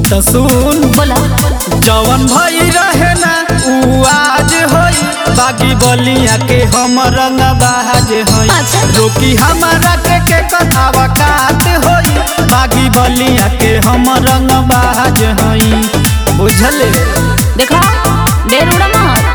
तो सुन बोला जवन भई रहे ना उ आज होई बागी बलिया के हम रंग बाज होई अच्छा। रोकी हमारा के के कथावा कात होई बागी बलिया के हम रंग बाज होई बुझले देखा ढेर उड़ा मत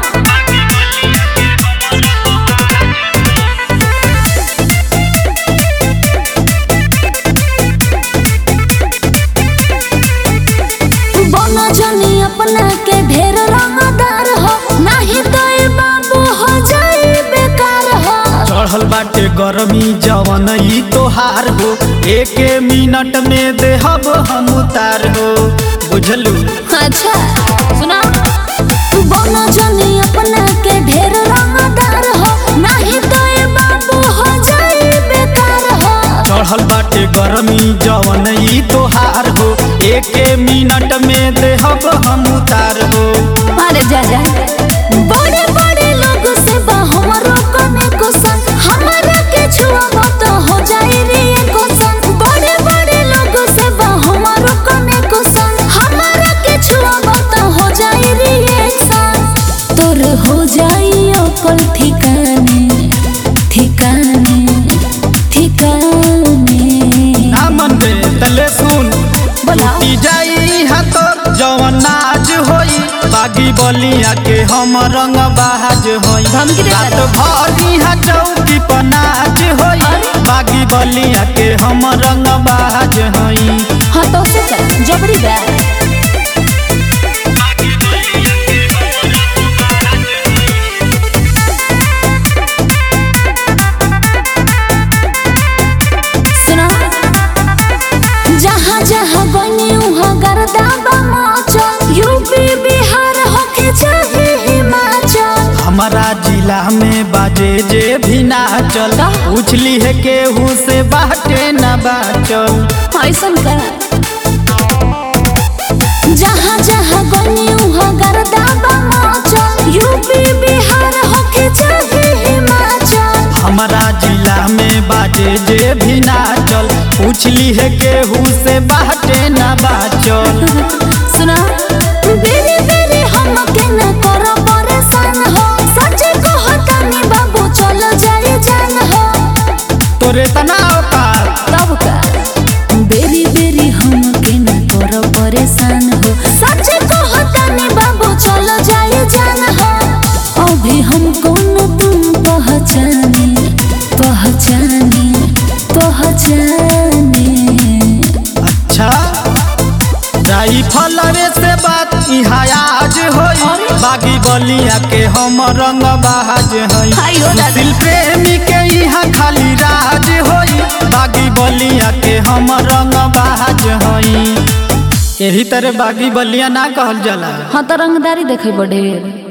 बना जनी अपना के ढेर रंगदार हो नहीं तो ये बाबू हो जाए बेकार हो चढ़ल बाटे गरमी जवन ई तोहार हो एक मिनट में देहब हम उतार हो बुझलू अच्छा सुना बना जनी अपना के ढेर रंगदार हो नहीं तो ये बाबू हो जाए बेकार हो चढ़ल बाटे गरमी जवन ई तोहार हो एक मिनट में देहब हम उतार हो अरे जा जा बड़े बड़े लोग से बा हमरो कने को संग हमारा के छुआ तो हो जाए रे को संग बड़े बड़े लोग से बा हमरो कने को संग हमारा के छुआ तो हो जाए रे संग तोर हो जाई अकल ठिकाने ठिकाने ठिकाने ना मन दे तले सुन बोला टूटी जाई हाथोर जवन नाज होई बागी बलिया के हम रंग बाज होई धमकी दे रात तारा। भर इहाँ चौकी पर नाच होई अरे। बागी बलिया के हम रंग बाज होई हाँ तो से कर जबरी बा सुना जहाँ जहाँ बनी वहाँ गर्दा बमाचल यूपी बिहार होके चाहे हिमाचल हमारा जिला में बाजे जे भी नाचल का? पूछली है केहू से बाटे न बाचल ऐसन का जहाँ जहाँ बनी वहाँ गर्दा बमाचल यूपी बिहार होके चाहे हिमाचल हमारा जिला में बाजे जे भी नाचल पूछली है केहू से बाटे न बाचल सुना बेरे बेरे हमके न करो परेशान हो सच कहतानी बाबू चलो जाए जान हो तोरे तना औकात तब का बेरी बेरी हमके न करो परेशान हो सच कहतानी बाबू चलो जाए जान हो अभी हमको न तुम पहचाने पहचाने पहचाने अच्छा राई फलवे से बात इहाँ आज होई अरे। बागी बलिया के हम रंग बाज हाय हई हो दादा। सुशील प्रेमी के यहाँ खाली राज होई बागी बलिया के हम रंग बाज हई यही तरह बागी बलिया ना कहल जाला हाँ तो रंगदारी देखे बड़े